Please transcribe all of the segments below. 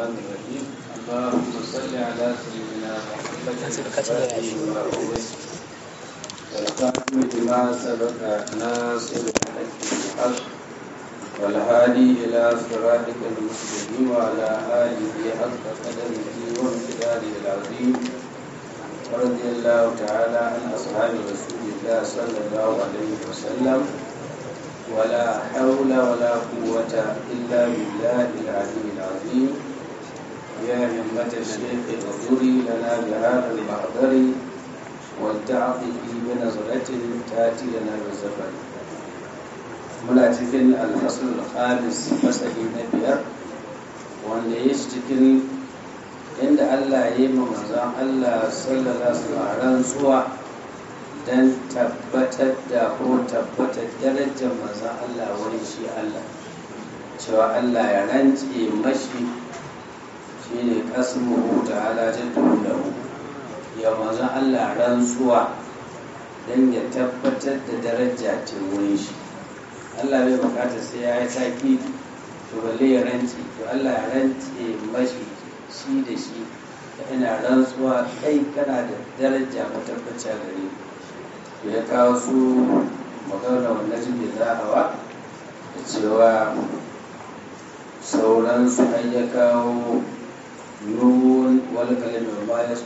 الرحمن الرحيم اللهم صل على سيدنا محمد الفاتح لما أغلق والخاتم لما سبق ناصر الحق بالحق والهادي إلى صراطك المستقيم وعلى آله حق قدره وامتداده العظيم ورضي الله تعالى عن أصحاب رسول الله صلى الله عليه وسلم ولا حول ولا قوة إلا بالله العلي العظيم يا همة الشيخ اغفري لنا بهذا المحضر والتعطي بنظرة تأتي لنا بالزفر muna cikin alfasul khamis masali na biyar wanda ya shi cikin inda Allah ya yi ma manzon Allah sallallahu alaihi wasallam rantsuwa don tabbatar da ko tabbatar darajar manzon Allah wani shi Allah cewa Allah ya rance mashi shi ne kasmu ta'ala jaddu lahu ya manzon Allah rantsuwa don ya tabbatar da daraja ta wurin shi Allah bai bukata sai ya yi taki to balle ya rance to Allah ya rance mashi shi da shi da ina rantsuwa kai kana da daraja matabbaci gare to ya kawo su magana wannan jin da hawa da cewa sauransu an ya kawo nun wani kalamin ma ya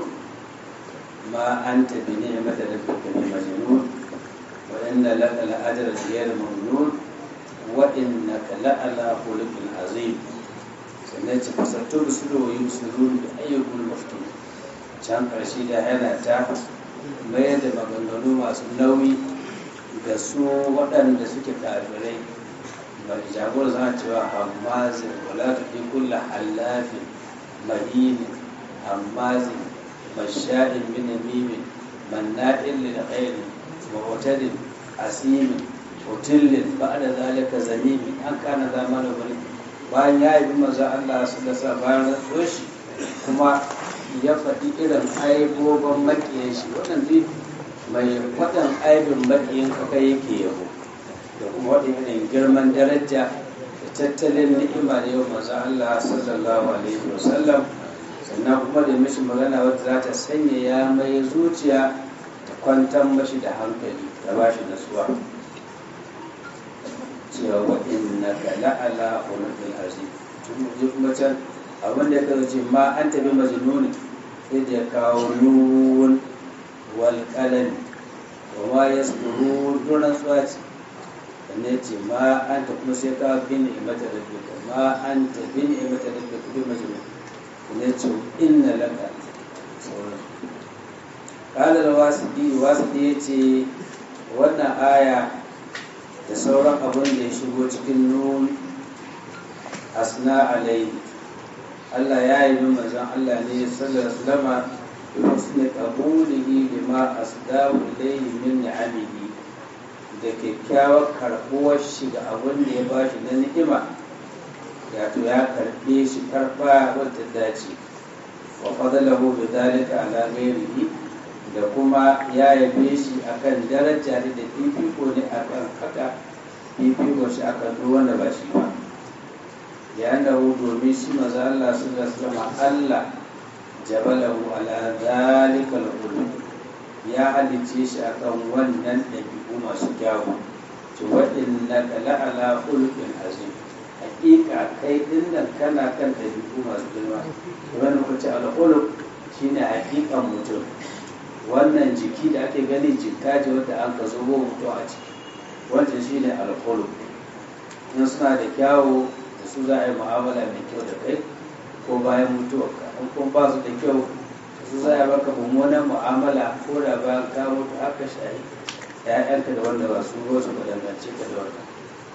ma an tabi ne mata da fi majnun وإن لك لأجر غير ممنون وإنك لعلى خلق عظيم sannan fasattu da su da wayi musulun da ayyukul maftu can ƙarshe da yana ta mayar da maganganu masu nauyi da su waɗanda suke kafirai mai jagora zana cewa hammazin wala ta fi kulla hallafin mahinin hammazin masha'in minamimin manna'in lil khairi معتد أسيم وتل بعد ذلك زميم أن كان ذا مال ولي bayan ya yi maza Allah su da sa bayan rantsuwar shi kuma ya faɗi irin aibobin maƙiyan shi waɗanda mai waɗan aibin maƙiyan kaka yake yabo da kuma waɗin irin girman daraja da tattalin ni'ima da yau maza Allah sallallahu alaihi wasallam sannan kuma da mishi magana wadda za ta sanya ya mai zuciya kwantar mashi da hankali da ba shi nasuwa cewa waɗin na kala ala hulukul azim tun ji kuma can abin da ya ce ma an tabi majnuni sai da ya kawo nun wal qalami wa ma yasduru duran suwaci sannan ce ma an ta kuma sai ka bin imata rabbika ma an ta bin imata rabbika bi majnun sannan ce inna laka sauransu kalar wasidi wasidi ya ce wannan aya da sauran abin da ya shigo cikin nun asna alai Allah ya yi min manzon Allah ne sallallahu alaihi wasallam bi husni qabulihi lima asdahu ilayhi min ni'amihi da kyakkyawar karbuwar shi ga abin da ya bashi na ni'ima ya to ya karbe shi karba wadda dace wa fadalahu bi dalika ala ghairihi da kuma ya yabe shi akan daraja da fifiko ne akan haka fifiko shi akan duk wanda ba shi ba ya hu domin shi maza Allah su da sama Allah jabalahu ala zalikal ulum ya halice shi akan wannan ɗabi'u masu kyawu to waɗanda la ala ulqin azim hakika kai dinnan kana kan ɗabi'u masu girma wani kuce al-ulq shine hakikan mutum wannan jiki da ake gani jikka ce wadda an ka zo mutu a ciki wancan shi ne alkolo in suna da kyawu da su za a yi mu'amala mai kyau da kai ko bayan mutuwarka in kuma ba su da kyau su za a yi maka mummunan mu'amala ko da bayan ka mutu haka shayi ya'yanka da wanda ba su wasu ba dangance ka da wannan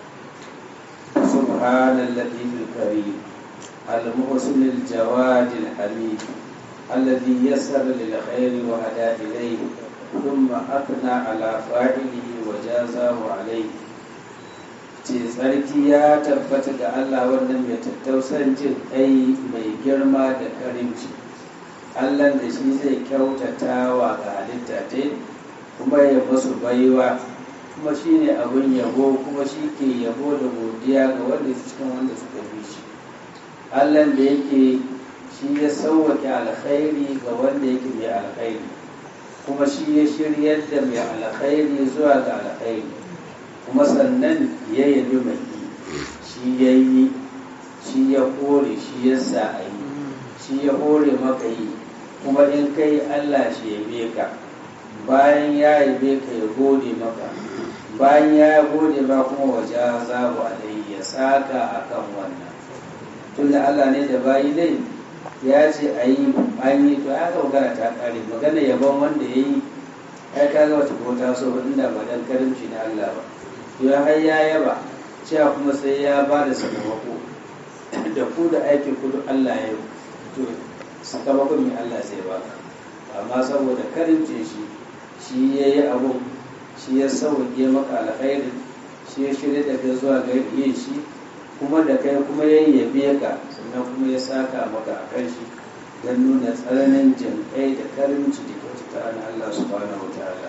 subhanal latifil karim al-muhsin al-jawad al-hamid الذي يسر للخير وهدى إليه ثم أثنى على فاعله وجازاه عليه ce tsarki ya tabbata ga Allah wannan mai tattausan jin kai mai girma da karimci Allah da shi zai kyautata wa ga halitta ta kuma ya masu baiwa kuma shi ne abin yabo kuma shi ke yabo da godiya ga wanda cikin wanda suka bi shi Allah da yake shi ya sauwake alkhairi ga wanda yake mai alkhairi kuma shi ya shiryar da mai alkhairi zuwa ga alkhairi kuma sannan ya yabi mai shi ya yi shi ya kore shi ya sa a yi shi ya hore maka yi kuma in kai Allah shi yabe ka bayan ya yabe ka ya gode maka bayan ya gode ma kuma waje za ku alayhi ya saka akan wannan tunda Allah ne da bayi dai ya ce a yi an yi to ya magana ta kare magana yabon wanda ya yi ya ka ga wata ko taso inda ba dan karimci na Allah ba to ya har ya yaba cewa kuma sai ya ba da sakamako da ku da aikin ku duk Allah ya yi to sakamakon mai Allah zai ba amma saboda karimce shi shi ya yi abun shi ya sauke maka alkhairin shi ya shirya da kai zuwa ga yin shi kuma da kai kuma ya yabe ka sannan kuma ya saka maka a kan shi don nuna tsananin jinkai da karimci da kyautata na Allah subhanahu wa ta'ala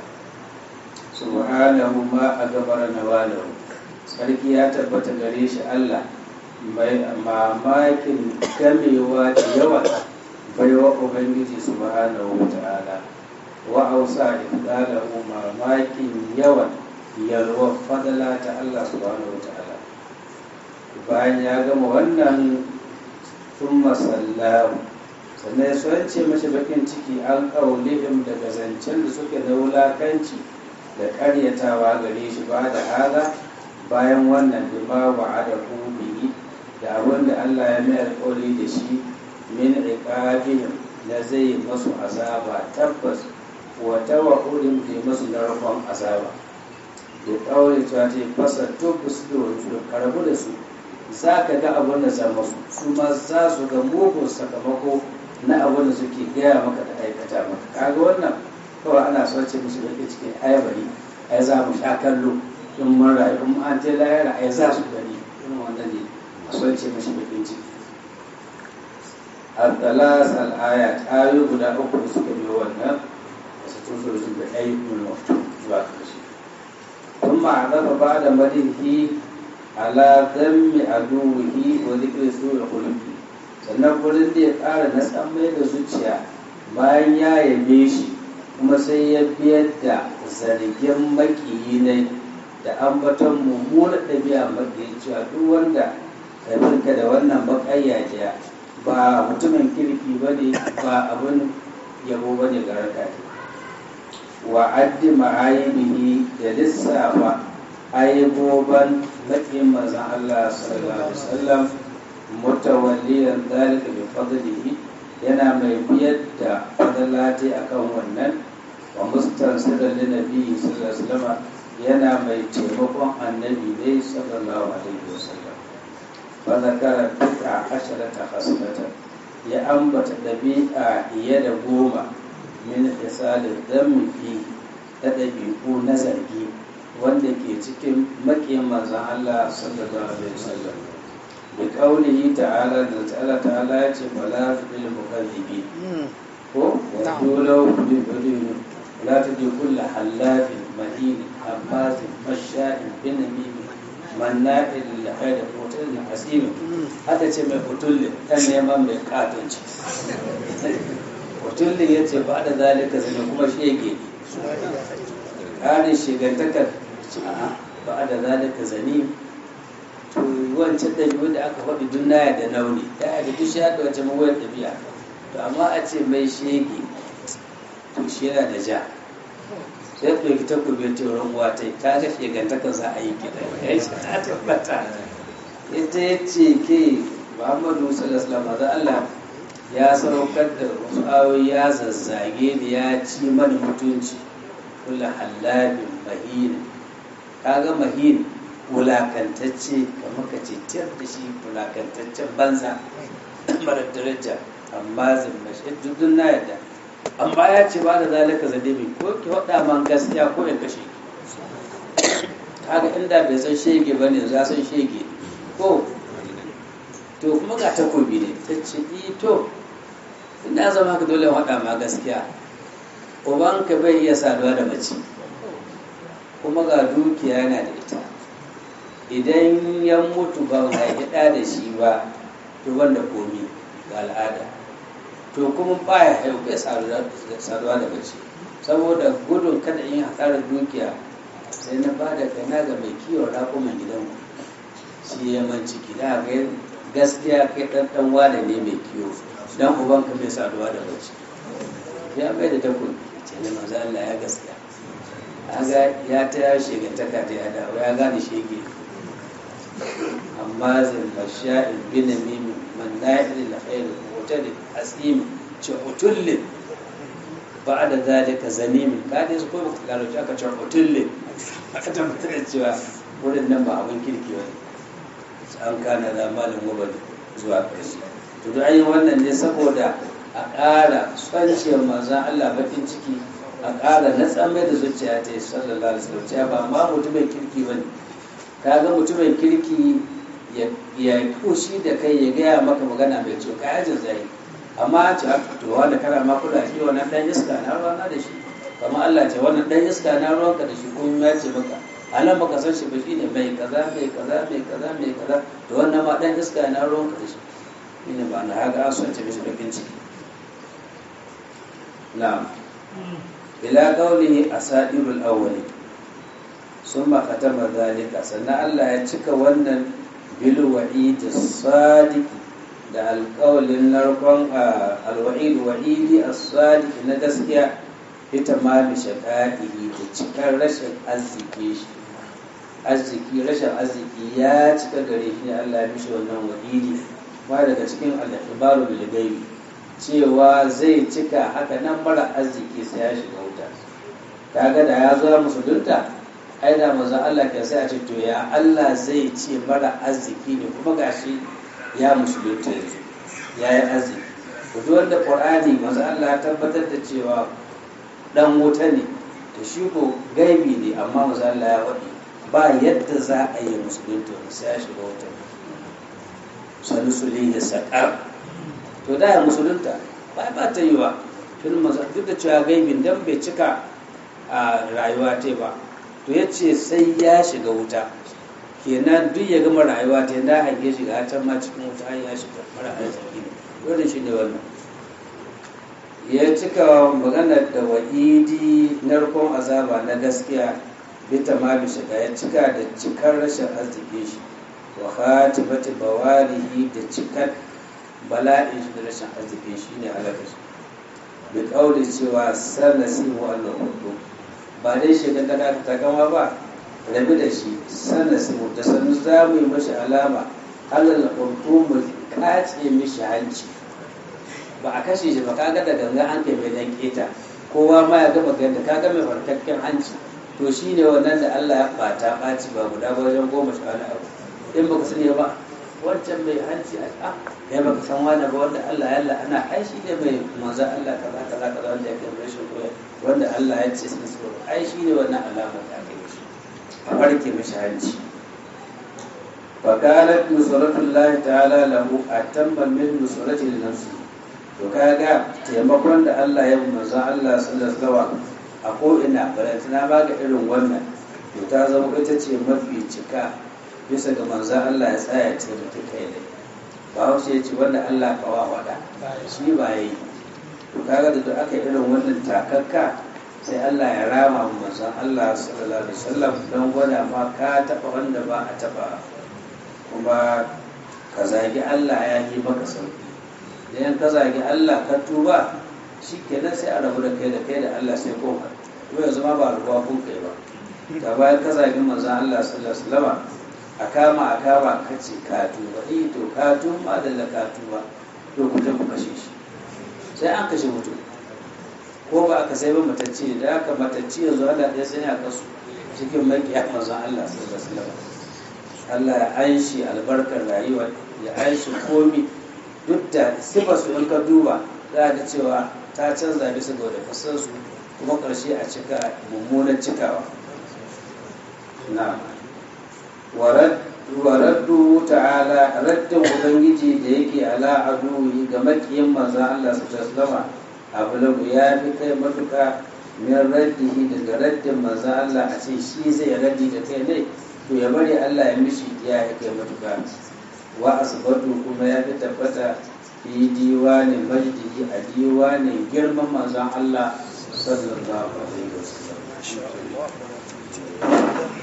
subhanahu ma a gabara na walahu sarki ya tabbata gare shi Allah mai mamakin gamewa da yawa baiwa ubangiji subhanahu wa ta'ala wa ausa ifdalahu mamakin yawan yalwa fadala ta Allah subhanahu wa ta'ala bayan ya gama wannan sun masallahu sannan ya soyance mashi bakin ciki an ƙaunihim daga zancen da suke da wulakanci da ƙaryatawa gare shi ba da hala bayan wannan bima wa da bihi da abin da Allah ya mai alƙawari da shi min iqabihim na zai masu azaba tabbas wa tawa'udin da masu narkon azaba da ƙaure cewa ta fasa tubbus da wani karabu da su za ka ga abin da za masu su ma za su ga mugun sakamako na abin da suke gaya maka da aikata maka kaga wannan kawai ana so ce musu yake cikin ayabari ai za mu sha kallo in mun rayu in an je lahira ai za su gani irin wannan ne a so ce musu bakin ciki al-talas al-ayat ayu guda uku da suka biyo wannan wasu tuzo su da ayyukan mutum zuwa karshe ثم عذب بعد مدحه على ذم عدوه وذكر سوء خلقه sannan wurin da ya ƙara na mai da zuciya bayan ya yabe shi kuma sai ya biyar da zargin makiyi ne da ambaton mummunar ɗabi'a makiyi cewa duk wanda ka da wannan baƙayya jiya ba mutumin kirki ba ne ba abin yabo ba ne ga raka wa addi ma'ayibihi da lissafa ayyaboban maƙin manzan Allah sallallahu alaihi wasallam mutawalliyan dalika bi fadlihi yana mai biyar da fadalati akan wannan wa mustansiran li nabi sallallahu alaihi wasallam yana mai taimakon annabi ne sallallahu alaihi wasallam fa zakara bid'a asharata khaslatan ya ambata dabi'a iya da goma min hisalin dhammi fi da dabi'u na zargi wanda ke cikin makiyin manzon Allah sallallahu alaihi wasallam bi qaulihi ta'ala da ta'ala ta'ala ya ce fala tudil mukazzibi ko wa dulau bi badin la tudil kull halafin mahin abbas masha'in bin nabi manna'il lil khair mutul hasim haka ce mai futulle kan neman mai katonci futulle ya ce ba da zalika zai kuma shege ƙarin shigantakar ba da zalika zani to wancan ɗabi'u da aka faɗi duk naya da nauni ya da duk ya da wancan mawayar ɗabi'a to amma a ce mai shege to shi yana da ja sai ku yi ta kube ta wurin wata ta ga shigantakar za a yi kiɗa ya yi ta tabbata ita ya ce ke muhammadu sallallahu alaihi Allah ya saukar da wasu ayoyi ya zazzage da ya ci mana mutunci kula halabin mahin kaga mahin wulakantacce kamar ka ce tiyar da shi wulakantaccen banza mara daraja amma zimmashi dudun na yadda amma ya ce ba da zalika zalibi ko ki waɗa man gaskiya ko ya kashe kaga inda bai san shege ba ne za san shege ko to kuma ga takobi ne ta ce to ina zama ka dole waɗa ma gaskiya ubanka bai iya saduwa da mace kuma ga dukiya yana da ita idan ya mutu ban haifi ɗa da shi ba to wanda komi ga al'ada to kuma baya haihu bai saduwa da mace saboda gudun kada in hasarar dukiya sai na ba da kaina ga mai kiwon raƙuman gidanku shi ya man ciki da ga gaskiya kai ɗan ɗan wane ne mai kiwo dan ubanka bai saduwa da mace ya bai da takun ce ne manzo Allah ya gaskiya aga ya ta ya shegantaka ta ya dawo ya gane shege amma zai masha'il bin mimi man na'il la khair mutal asim ce utullin ba da zalika zanimin ka dai su ko ba ka gano aka ce utullin aka tabbatar da cewa wurin nan ba abin kirki ba an kana da malin gobali zuwa ƙarshe to da ayi wannan ne saboda a ƙara tsanciyar manzan Allah bakin ciki a ƙara na tsammai da zuciya ta yi sallallahu alaihi wasallam ba ma mutumin kirki ba ne ka ga mutumin kirki ya kushi da kai ya gaya maka magana mai ciwo ka yajin zai amma ce to wanda kana ma kula shi wannan dan iska na ruwana da shi kamar Allah ce wannan dan iska na ruwanka da shi kuma ya ce maka alam baka san shi ba shine mai kaza mai kaza mai kaza mai kaza to wannan ma dan iska na ruwanka da shi shine ba na haka an son ce mishi bakin ciki na'am ila qawlihi asadirul awwali summa khatama dhalika sannan Allah ya cika wannan bil wa'id sadiq da alƙawalin narkon alwa'id wa'idi as-sadiq na gaskiya ita ma bi shaqaihi da cikar rashin arziki shi arziki rashin arziki ya cika gare shi ne Allah ya mishi wannan wa'idi ba daga cikin al-ibaru bil gaibi cewa zai cika haka nan mara arziki sai ya shiga wuta kaga da ya zo musulunta ai da manzon Allah ke sai a ce to ya Allah zai ce mara arziki ne kuma gashi ya musulunta yanzu ya yi arziki to duk wanda Qur'ani manzon Allah ya tabbatar da cewa dan wuta ne to shi ko gaibi ne amma manzon Allah ya faɗi ba yadda za a yi musulunta sai ya shiga wuta sanu sulihi saqar to da ya musulunta ba ba ta yi wa tun duk da cewa gaibin dan bai cika a rayuwa ta ba to ya ce sai ya shiga wuta kenan duk ya gama rayuwa ta yadda haife shiga can ma cikin wuta har ya shiga mara arziki ne dole shi ne wannan ya cika magana da wa'idi narkon azaba na gaskiya bita ma bi shiga ya cika da cikar rashin arziki shi wa khatibati bawarihi da cikar bala'in shi da rashin arziki shi ne halaka shi bi kauli cewa sanasi wa al-hudu ba dai shiga ta ta takama ba rabi da shi sanasi mu da sanu za mu yi mashi alama halal hudu mu kace mishi hanci ba a kashe shi ba kaga da ganga an kai mai dan keta kowa ma ya gama ganda kaga mai farkakken hanci to shine wannan da Allah ya bata baci ba guda ba wajen goma sha wani abu in baka sani ba wancan mai hanci a a kai baka san wani ba wanda Allah ya Allah ana ai shi ne mai manzo Allah kaza kaza kaza wanda ya kai rashin koya wanda Allah ya ce sun so ai shi ne wannan alama da aka yi shi a farke mishi hanci فكانت نصرة الله تعالى له أتم من نصرته لنفسه to kaga taimakon da Allah ya manzo Allah sallallahu alaihi a ko ina barantana ba ga irin wannan to ta zama ita ce mafi cika bisa ga manzo Allah ya tsaya ce da kai ne ba haushe ya ce wanda Allah kawa wada shi ba yi to kaga da duk aka irin wannan takakka sai Allah ya rama manzo Allah sallallahu alaihi wasallam don gwada ma ka taba wanda ba a taba kuma ka zagi Allah ya yi maka sauki idan ka zagi Allah ka tuba shi kenan sai a rabu da kai da kai da Allah sai koma ko yanzu ma ba ruwa kun kai ba da bayan ka zagi manzon Allah sallallahu alaihi wasallam a kama a kama ka ce ka tuba eh to ka tuba da la ka tuba to ku ta ku kashe shi sai an kashe mutum ko ba aka sai ba matacce da aka matacce yanzu Allah ɗaya sai ya kasu cikin makiya manzon Allah sallallahu alaihi wasallam Allah ya aishi albarkar rayuwa ya aishi komi duk da sifar su in ka duba za ga cewa ta canza bisa ga wadda kasar su kuma ƙarshe a cika mummunan cikawa na waraddu ta'ala raddin ubangiji da yake ala aduwi ga makiyin manzan Allah su taslama abu lagu ya fi kai matuka min raddihi daga raddin manzan Allah a ce shi zai raddi da kai ne to ya bari Allah ya mishi ya kai matuka wa asbatu kuma ya fi tabbata fi diwanin majdihi a diwanin girman manzon Allah sallallahu alaihi wasallam